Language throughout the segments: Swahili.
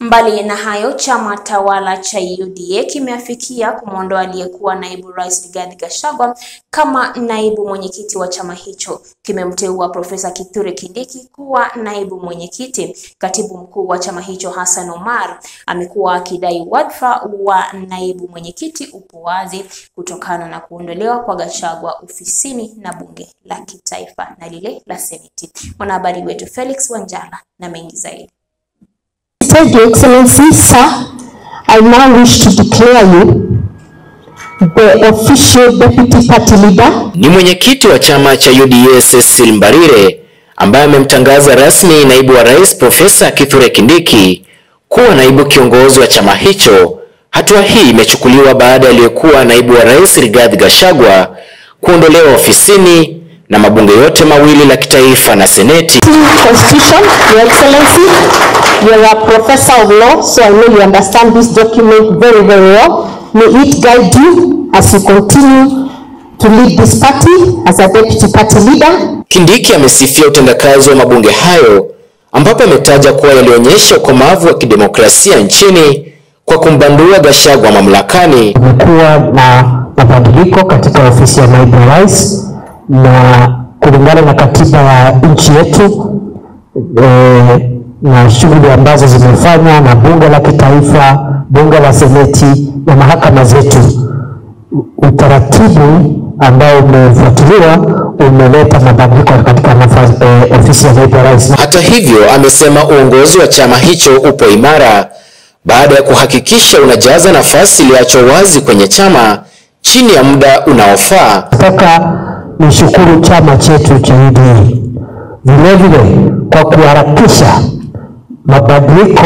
Mbali na hayo, chama tawala cha UDA kimeafikia kumwondoa aliyekuwa naibu rais Rigathi Gachagua kama naibu mwenyekiti wa chama hicho. Kimemteua Profesa Kithure Kindiki kuwa naibu mwenyekiti. Katibu mkuu wa chama hicho Hassan Omar amekuwa akidai wadhifa wa naibu mwenyekiti upo wazi kutokana na kuondolewa kwa Gachagua ofisini na bunge la kitaifa na lile la seneti. Mwanahabari wetu Felix Wanjala na mengi zaidi. Thank you, Excellency, sir. I now wish to declare you the official deputy party leader Ni mwenyekiti wa chama cha UDA Cecil Mbarire ambaye amemtangaza rasmi naibu wa rais Profesa Kithure Kindiki kuwa naibu kiongozi wa chama hicho. Hatua hii imechukuliwa baada ya aliyekuwa naibu wa rais Rigathi Gachagua kuondolewa ofisini na mabunge yote mawili la kitaifa na seneti. constitution, Your Excellency. You're a professor of law, so I know you understand this document very, very well. May it guide you as you continue to lead this party as a deputy party leader. Kindiki amesifia utendakazi wa mabunge hayo ambapo ametaja kuwa yalionyesha ukomavu wa kidemokrasia nchini kwa kumbandua Gachagua mamlakani. Kumekuwa na mabadiliko katika ofisi ya naibu rais, na kulingana na katiba ya nchi yetu e, na shughuli ambazo zimefanywa na bunge la kitaifa, bunge la seneti na mahakama zetu, utaratibu ambao umefuatiliwa umeleta mabadiliko katika nafasi, e, ofisi ya naibu rais. Hata hivyo, amesema uongozi wa chama hicho upo imara baada ya kuhakikisha unajaza nafasi iliyoachwa wazi kwenye chama chini ya muda unaofaa. Nataka nishukuru chama chetu cha UDA vilevile kwa kuharakisha mabadiliko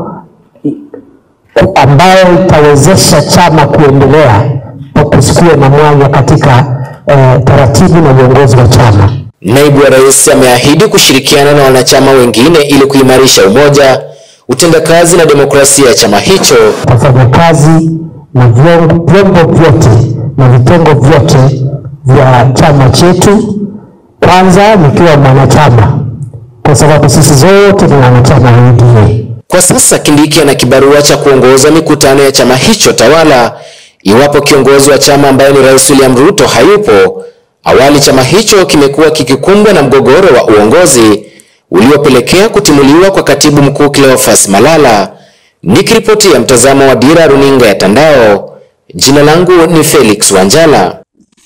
ambayo itawezesha chama kuendelea kwa kusikuwe na mwanya katika eh, taratibu na uongozi wa chama. Naibu wa rais ameahidi kushirikiana na wanachama wengine ili kuimarisha umoja, utendakazi na demokrasia ya chama hicho. Wafanyakazi na vyombo vyombo vyote na vitengo vyote vya chama chetu, kwanza nikiwa mwanachama, kwa sababu sisi zote ni wanachama wa UDA. Kwa sasa Kindiki ana kibarua cha kuongoza mikutano ya chama hicho tawala iwapo kiongozi wa chama ambaye ni Rais William Ruto hayupo. Awali chama hicho kimekuwa kikikumbwa na mgogoro wa uongozi uliopelekea kutimuliwa kwa katibu mkuu Cleophas Malala. Nikiripotia mtazamo wa Dira Runinga ya Tandao, jina langu ni Felix Wanjala.